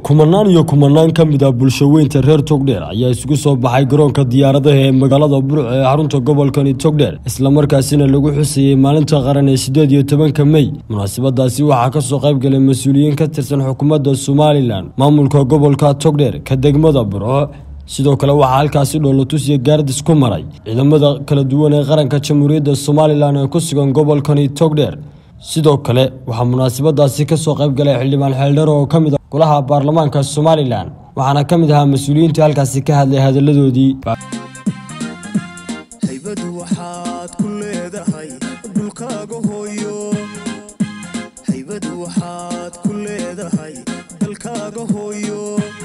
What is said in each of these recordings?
kumanaan iyo kumanaan ka mid ah bulshaweynta reer togdheer ayaa isugu soo baxay garoonka diyaaradaha ee magaalada burc ee xarunta gobolkani togdheer islamarkaasina lagu xusayey maalinta qaran ee sideed iyo tobanka mey munaasabadaasi waxaa kasoo qayb galay mas-uuliyiin ka tirsan xukuumadda somalilan maamulka gobolka togdheer ka degmada burco sidoo kale waxaa halkaasi dhoolotus iyo gaardis ku maray ciidamada kala duwan ee qaranka jamhuuriyadda somalilan ee ku sugan gobolkani togdheer sidoo kale waxaa munaasabadaasi kasoo qayb galay xildhibaan xeeldharo oo ka mid ah golaha baarlamaanka somalilan waxaana ka mid ahaa mas-uuliyiintii halkaasi ka hadlay hadalladoodii haybadu waxaad ku leedahay dhulkaaga hooyo haybadu waxaad ku leedahay dalkaaga hooyo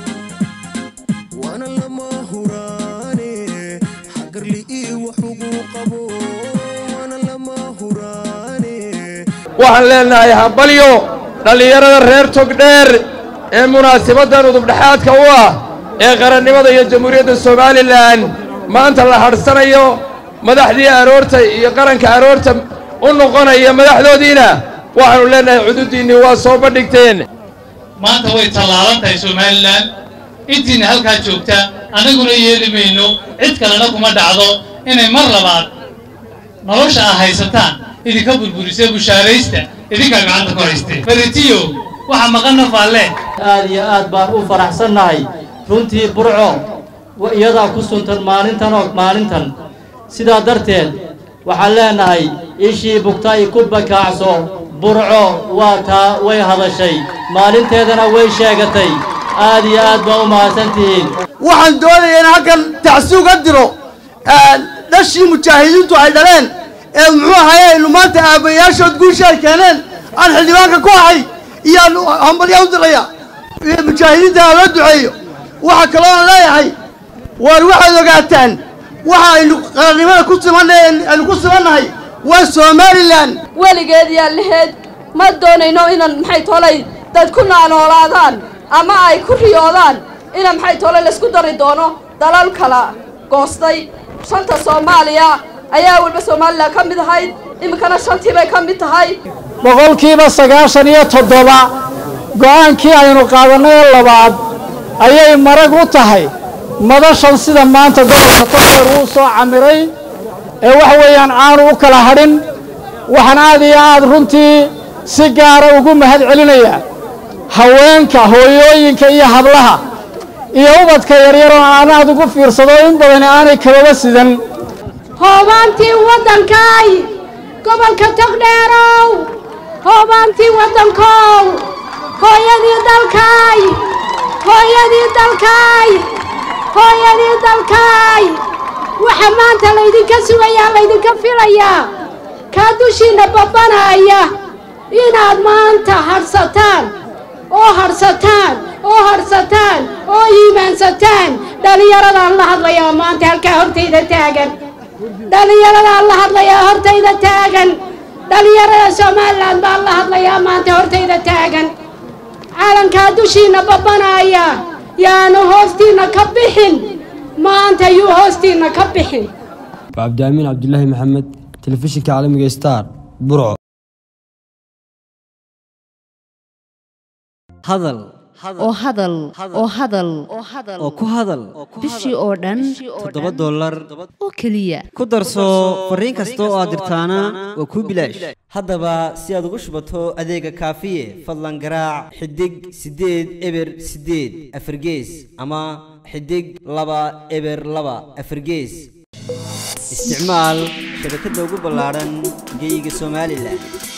waana lama huraane xagarli ii wax ugu qabo waana lama huraane waxaan leenahay hambalyo dhallinyarada reer togdheer ee munaasabaddan udubdhexaadka u ah ee qarannimada iyo jamhuuriyadda somalilan maanta la hadhsanayo madaxdii aroorta iyo qaranka aroorta u noqonaya madaxdoodiina waxaannu leenahay cududiinnii waa soo bandhigteen maanta way tallaalan tahay somalilan intiina halkaa joogta annaguna yeeli mayno cid kalena kuma dhacdo inay mar labaad nolosha aa haysataan idinka burburisee bushaaraysta idinkaa gacanta ku haystee faritiyo waxa maqan nafaalle aad iyo aad baan u faraxsannahay runtii burco iyadaa ku suntan maalintan oo maalintan sidaa darteed waxaan leenahay ishii bugtay ku bakaacso burco waa taa way hadashay maalinteedana way sheegatay aad iyo aad baa u mahadsantihiin waxaan doonayaa in halkan tacsuuga diro dhashii mujaahidiintu ay dhaleen ee muxuu ahaye aynu maanta aabbayaashood guusha ay keeneen aan xildhibaanka ku ahay iyaan hambalya u diraya mujaahidiinta ha loo duceeyo waxaa kaloo aan leeyahay waar waxaad ogaataan waxa aynu qarannimada ku simannahay aynu ku simannahay waa somalilan weligeed yaa laheed ma doonayno inaan maxay tolay dad ku naanoolaadaan ama ay ku riyoodaan ina maxay tolay laysku dari doono dalal kala goostay shanta soomaaliya ayaa weliba somalilan ka mid ahayd iminkana shantii bay ka mid tahay boqolkiiba sagaashan iyo toddoba go'aankii aynu qaadannay ee labaad ayay marag u tahay madashan sida maanta gobolka togdheer uu soo camiray ee waxa weeyaan aanu u kala hadhin waxaan aad iyo aad runtii si gaara ugu mahad celinayaa haweenka hooyooyinka iyo hablaha iyo ubadka yaryaroo aan aad ugu fiirsado in badani aanay kababa sidan hoobaantii waddankaay gobolka togdheerow hoobaantii waddankow hooyadii dalkaay hooyadii dalkaay hooyadii dalkaay waxa maanta laydinka sugayaa laydinka filayaa kaa dushiinna babbanaya inaad maanta hadhsataan oo hadhsataan oo hadhsataan oo iimaansataan dhallinyaradaan la hadlayaa maanta halkaa hortayda taagan dhallinyaradaan la hadlayaa hortayda taagan dhallinyarada somalilan baan la hadlayaa maanta hortayda taagan caalankaa dushiinna babbanaya yaanu hoostiinna ka bixin maanta yuu hoostiinna ka bixin cabdiamiin cabdilaahi maxamed telefishinka caalamiga star burco hadal oo hadal oo hadal oo ku hadal bishii oo dhan toddoba dollar oo keliya ku darso fariin kasta oo aad dirtaana waa kuu bilaash haddaba si aad ugu shubato adeega kaafiye fadlan garaac xidig siddeed eber siddeed afargees ama xidig laba eber laba afargees isticmaal shabakadda ugu ballaadhan geeyiga somalilan